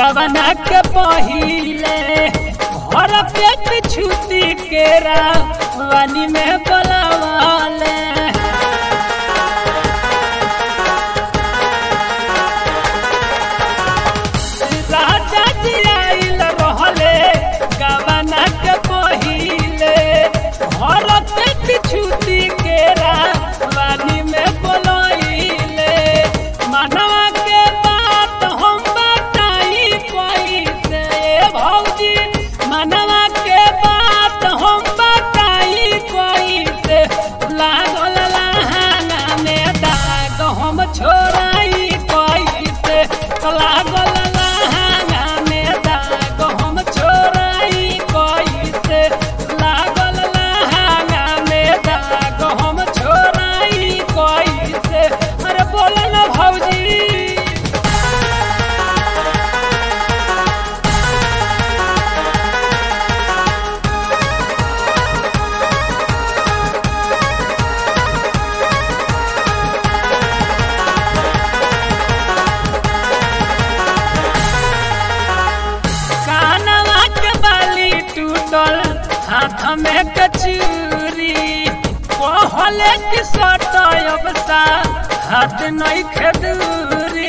गवना के पहिले घर पेट छुती के रानी में बोलावाले राजा जी आइल रहले गवना के पहिले घर पेट छुती के रानी में बोलाइले मनवा के बात हम बताई कैसे भौजी मनवा के बात हम बताई कैसे लागल लहाना में दाग हम छोड़ाई कैसे लागल लहाना में दाग हम छोड़ाई कैसे लागल लहाना में दाग हम छोड़ाई कैसे अरे बोल ना भौजी कानवा के बाली टूटल हाथ में कचूरी कहले कि सटब सा हाथ नहीं खेदूरी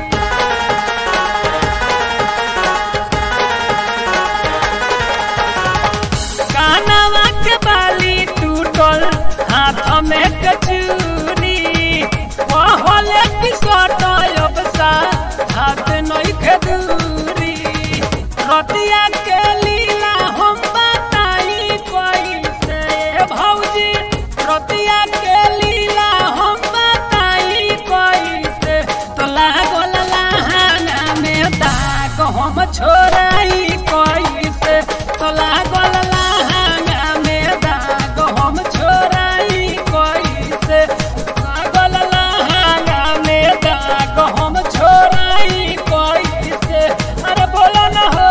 कानवा के बाली टूटल हाथ में कचूरी कहले कि सटब सा हाथ नहीं खेदूरी रतिया के लीला हम बताई कैसे भौजी रतिया के लीला हम बताई कैसे तो लागल लहाना में दाग हम छोड़ाई कैसे तो लागल लहाना में दाग हम छोड़ाई कैसे लागल लहाना में दाग हम छोड़ाई कैसे अरे बोलो ना हो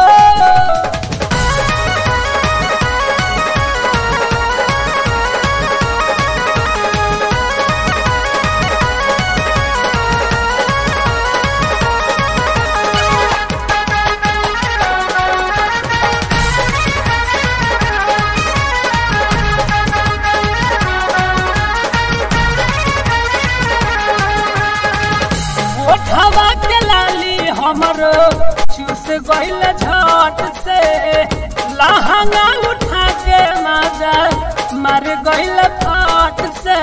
ओठवा के लाली हमरो चूस गइल झट से लहंगा उठा के माजा मार गइल फट से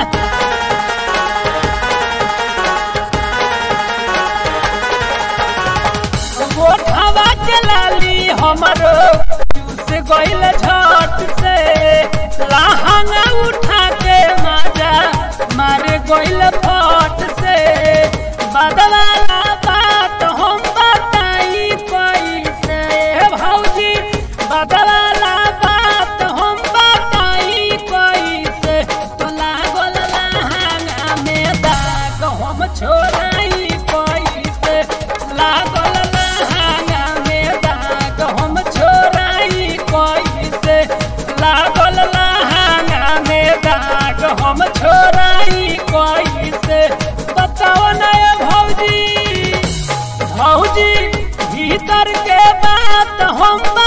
ओठवा के लाली हमरो चूस गइल झट से लहंगा उठा के माजा मार गइल फट से बदवाला बात हम बताई कैसे भौजी बदवाला बात हम बताई कैसे तो लागल लहाना में दाग हम छोड़ाई कैसे लागल लहाना में दाग हम छोड़ाई कैसे लागल लहाना में दाग हम छोड़ाई कैसे बताओ ना ये भौजी भौजी भीतर के बात हम